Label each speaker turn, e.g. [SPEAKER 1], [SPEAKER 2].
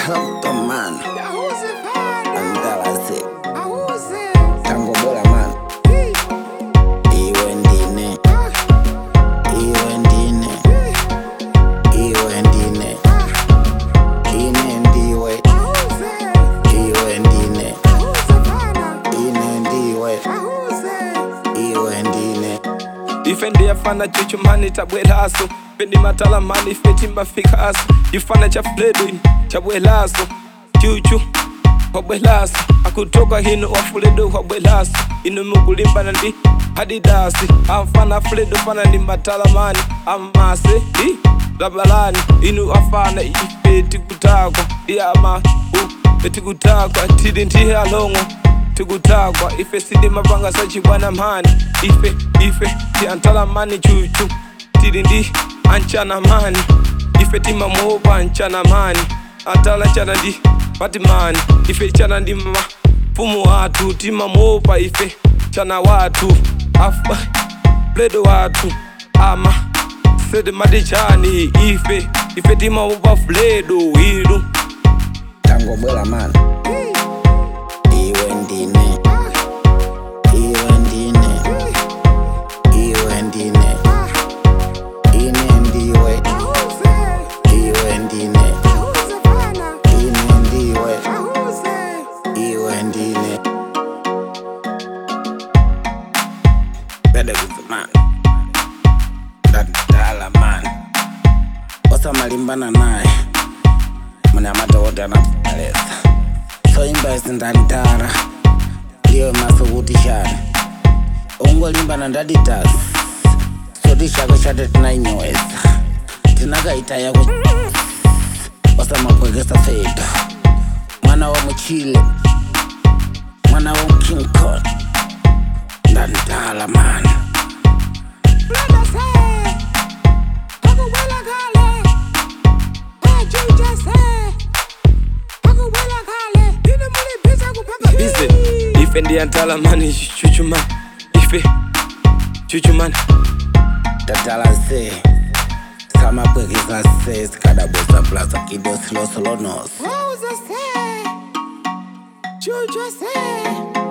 [SPEAKER 1] Dr. Man
[SPEAKER 2] Auze bana.
[SPEAKER 1] Andalase
[SPEAKER 2] Auze.
[SPEAKER 1] Tango bora man
[SPEAKER 2] Hey.
[SPEAKER 1] Iwe ndine
[SPEAKER 2] Ah.
[SPEAKER 1] Iwe ndine Iwe ndine Ine ndiwe
[SPEAKER 2] Auze.
[SPEAKER 1] Iwe ndine
[SPEAKER 2] Auze bana.
[SPEAKER 1] Ine ndiwe
[SPEAKER 2] Auze.
[SPEAKER 1] Iwe ndine
[SPEAKER 3] ife ndiyafana chuchumani tabwelaso pendi matalamani ife timbafikaso chifana cha fledwin chabwelaso chuchu wabwelaso akutoka hino wafuledo wabwelaso ino mukulimbana ndi hadidasi amfana fledo fana ndi matalamani amase i labalani inu afana ife tikutakwa iyama u tikutakwa tili ndihalongo tikutakwa ife sidi mapanga sachibwana mani ife ife ti antalamani chuchu tili ndi anchana mani ife timamuopa anchana mani antala chana ndi patimani ife chana ndi mafumu watu timamuopa ife chana watu afa bledo watu ama sede matichani ife ife timamuopa fledo ilu
[SPEAKER 1] Tango bora man
[SPEAKER 2] Hey.
[SPEAKER 1] Iwe ndine Iwe ndine Iwe ndine Ine ndiwe
[SPEAKER 2] Auze.
[SPEAKER 1] Iwe ndine
[SPEAKER 2] Auze bana.
[SPEAKER 1] Ine ndiwe
[SPEAKER 2] Auze.
[SPEAKER 1] Iwe ndine Bede kuziman Dadala man Osa malimbana naye Mune amata wote anapaleza So imba isindantara Liyo masukuti shani Ungolimbana ndaditas Soti shako shate tinainyweza Tinakaita yako Osa makwekesa fedo Mwana wa muchile Mwana wa King Kong Ndantala man
[SPEAKER 2] Brother say. Akuwela kale. Ajuja say. Akuwela kale. Ine muli biza kupanga
[SPEAKER 3] ize
[SPEAKER 2] hii.
[SPEAKER 3] ife ndiyantalamani chuchumani ife chuchumani
[SPEAKER 1] Tatala se Sama kwekesa se Skadabosa plaza kido slow slow nose
[SPEAKER 2] Auze say. Juju say.